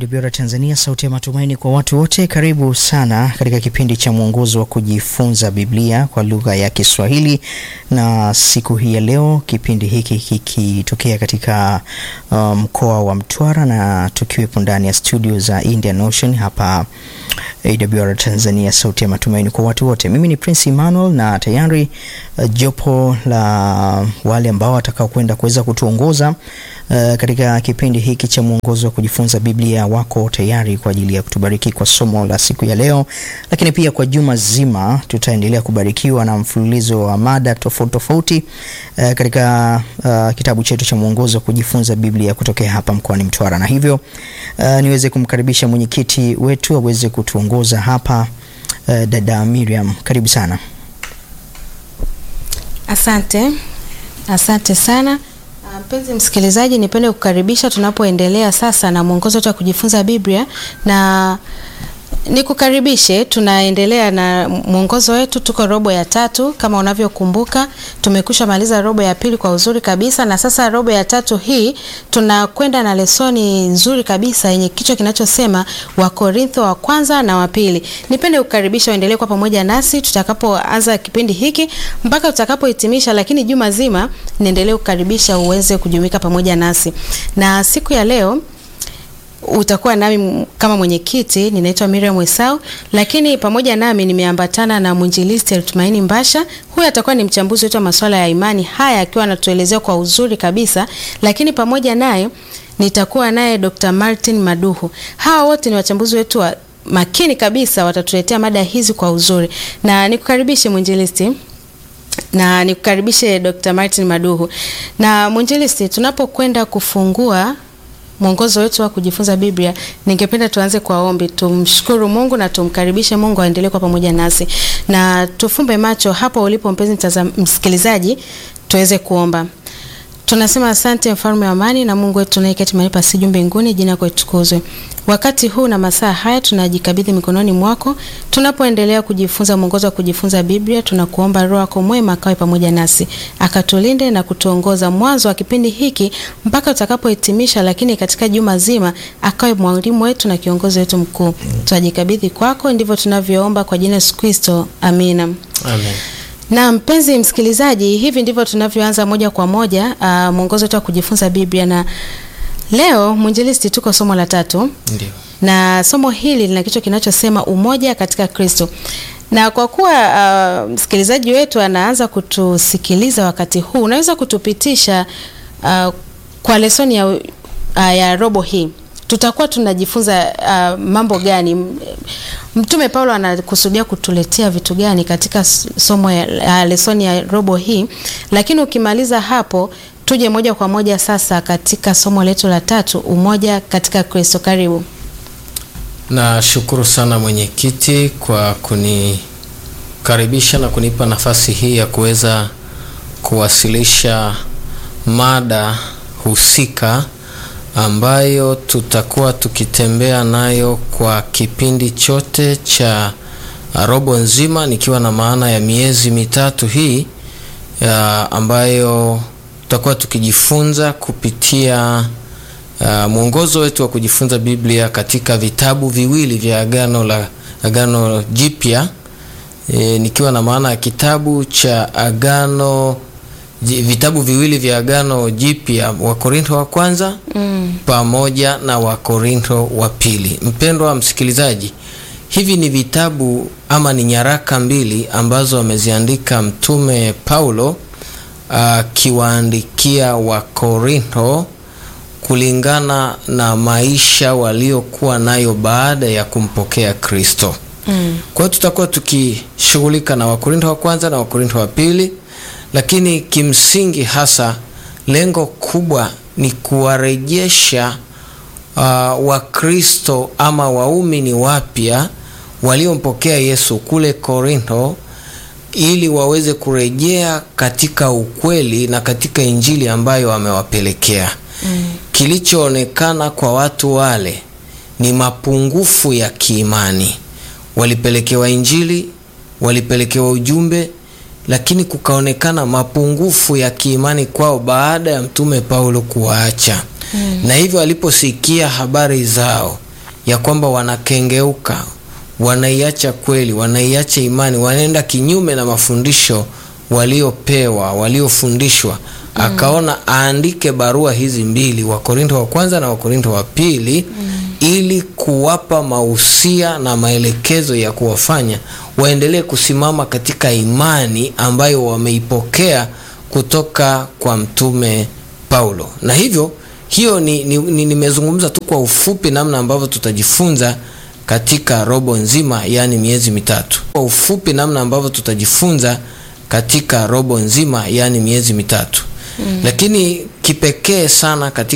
AWR Tanzania, sauti ya matumaini kwa watu wote. Karibu sana katika kipindi cha mwongozo wa kujifunza Biblia kwa lugha ya Kiswahili, na siku hii ya leo kipindi hiki kikitokea katika mkoa um, wa Mtwara na tukiwepo ndani ya studio za Indian Ocean hapa AWR Tanzania, sauti ya matumaini kwa watu wote. Mimi ni Prince Emmanuel na tayari uh, jopo la wale ambao watakao kwenda kuweza kutuongoza uh, katika kipindi hiki cha mwongozo wa kujifunza Biblia wako tayari kwa ajili ya kutubariki kwa somo la siku ya leo, lakini pia kwa juma zima tutaendelea kubarikiwa na mfululizo wa mada tofauti tofauti uh, katika uh, kitabu chetu cha mwongozo wa kujifunza Biblia kutokea hapa mkoani Mtwara, na hivyo uh, niweze kumkaribisha mwenyekiti wetu aweze kutuongoza hapa uh, dada Miriam, karibu sana. Asante, asante sana mpenzi msikilizaji, nipende kukaribisha tunapoendelea sasa na mwongozo wetu wa kujifunza Biblia na nikukaribishe. Tunaendelea na mwongozo wetu, tuko robo ya tatu. Kama unavyokumbuka, tumekusha maliza robo ya pili kwa uzuri kabisa, na sasa robo ya tatu hii tunakwenda na lesoni nzuri kabisa yenye kichwa kinachosema Wakorintho wa kwanza na wa pili. Nipende kukaribisha uendelee kwa pamoja nasi tutakapoanza kipindi hiki mpaka tutakapohitimisha, lakini juma zima niendelee kukaribisha uweze kujumuika pamoja nasi, na siku ya leo utakuwa nami kama mwenyekiti. Ninaitwa Miriam Wesau, lakini pamoja nami nimeambatana na mwinjilisti Tumaini Mbasha. Huyu atakuwa ni mchambuzi wetu wa masuala ya imani, haya akiwa anatuelezea kwa uzuri kabisa, lakini pamoja naye nitakuwa naye Dr. Martin Maduhu. Hawa wote ni wachambuzi wetu wa makini kabisa, watatuletea mada hizi kwa uzuri, na nikukaribishe mwinjilisti na nikukaribishe Dr. Martin Maduhu. Na mwinjilisti, tunapokwenda kufungua mwongozo wetu wa kujifunza Biblia, ningependa tuanze kwa ombi. Tumshukuru Mungu na tumkaribishe Mungu aendelee kwa pamoja nasi, na tufumbe macho hapo ulipo, mpenzi msikilizaji, tuweze kuomba. Tunasema asante mfalme wa amani na Mungu wetu tunayeketi mahali pa juu mbinguni, jina lako litukuzwe. Wakati huu na masaa haya tunajikabidhi mikononi mwako, tunapoendelea kujifunza mwongozo wa kujifunza Biblia. Tunakuomba Roho yako mwema akawe pamoja nasi, akatulinde na kutuongoza mwanzo wa kipindi hiki mpaka tutakapohitimisha, lakini katika juma zima akawe mwalimu wetu na kiongozi wetu mkuu. Tunajikabidhi kwako, ndivyo tunavyoomba kwa jina Yesu Kristo, amina. Amen. Na mpenzi msikilizaji, hivi ndivyo tunavyoanza moja kwa moja uh, mwongozo wetu wa kujifunza Biblia, na leo mwinjilisti, tuko somo la tatu. Ndio. Na somo hili lina kichwa kinachosema umoja katika Kristo, na kwa kuwa uh, msikilizaji wetu anaanza kutusikiliza wakati huu, unaweza kutupitisha uh, kwa lesoni ya, uh, ya robo hii tutakuwa tunajifunza uh, mambo gani? Mtume Paulo anakusudia kutuletea vitu gani katika somo ya uh, lesoni ya robo hii? Lakini ukimaliza hapo, tuje moja kwa moja sasa katika somo letu la tatu, umoja katika Kristo. Karibu. Nashukuru sana mwenyekiti kwa kunikaribisha na kunipa nafasi hii ya kuweza kuwasilisha mada husika ambayo tutakuwa tukitembea nayo kwa kipindi chote cha robo nzima, nikiwa na maana ya miezi mitatu hii ya ambayo tutakuwa tukijifunza kupitia uh, mwongozo wetu wa kujifunza Biblia katika vitabu viwili vya Agano la Agano Jipya, e, nikiwa na maana ya kitabu cha Agano vitabu viwili vya Agano Jipya, Wakorintho wa kwanza mm, pamoja na Wakorintho wa pili. Mpendwa msikilizaji, hivi ni vitabu ama ni nyaraka mbili ambazo ameziandika Mtume Paulo akiwaandikia uh, Wakorintho kulingana na maisha waliokuwa nayo baada ya kumpokea Kristo. Mm. Kwa hiyo tutakuwa tukishughulika na Wakorintho wa kwanza na Wakorintho wa pili lakini kimsingi hasa lengo kubwa ni kuwarejesha uh, Wakristo ama waumini wapya waliompokea Yesu kule Korintho ili waweze kurejea katika ukweli na katika Injili ambayo amewapelekea. Mm. Kilichoonekana kwa watu wale ni mapungufu ya kiimani. Walipelekewa Injili, walipelekewa ujumbe lakini kukaonekana mapungufu ya kiimani kwao baada ya mtume Paulo kuwaacha. Mm. Na hivyo aliposikia habari zao ya kwamba wanakengeuka wanaiacha kweli wanaiacha imani wanaenda kinyume na mafundisho waliopewa waliofundishwa mm. akaona aandike barua hizi mbili wakorinto wa kwanza na wakorinto wa pili mm. ili kuwapa mahusia na maelekezo ya kuwafanya waendelee kusimama katika imani ambayo wameipokea kutoka kwa mtume paulo na hivyo hiyo nimezungumza ni, ni, ni tu kwa ufupi namna ambavyo tutajifunza katika robo nzima yaani miezi mitatu kwa ufupi namna ambavyo tutajifunza katika robo nzima yaani miezi mitatu mm. lakini kipekee sana katika